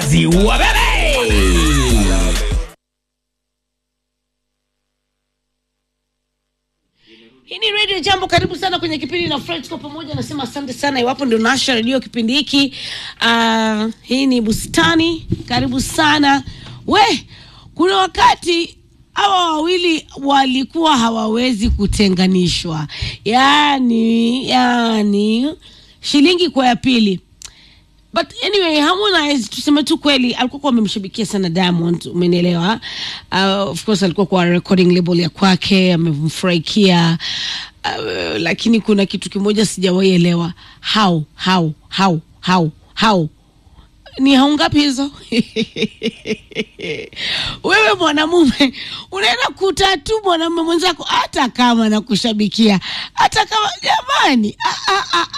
maziwa bebe Hii ni Radio Jambo, karibu sana kwenye kipindi na Fred kwa pamoja. Nasema asante sana iwapo ndio nasha redio kipindi hiki. Uh, hii ni bustani, karibu sana. We, kuna wakati hawa wawili walikuwa hawawezi kutenganishwa, yaani yaani shilingi kwa ya pili but anyway Harmonize tuseme tu kweli alikuwa kwa amemshabikia sana Diamond umenielewa uh, of course alikuwa kwa recording label ya kwake amemfurahikia uh, lakini kuna kitu kimoja sijawahi elewa how how how how how ni hau ngapi hizo wewe mwanamume unaenda kutatu mwanamume mwenzako hata kama nakushabikia hata kama jamani ah, ah, ah,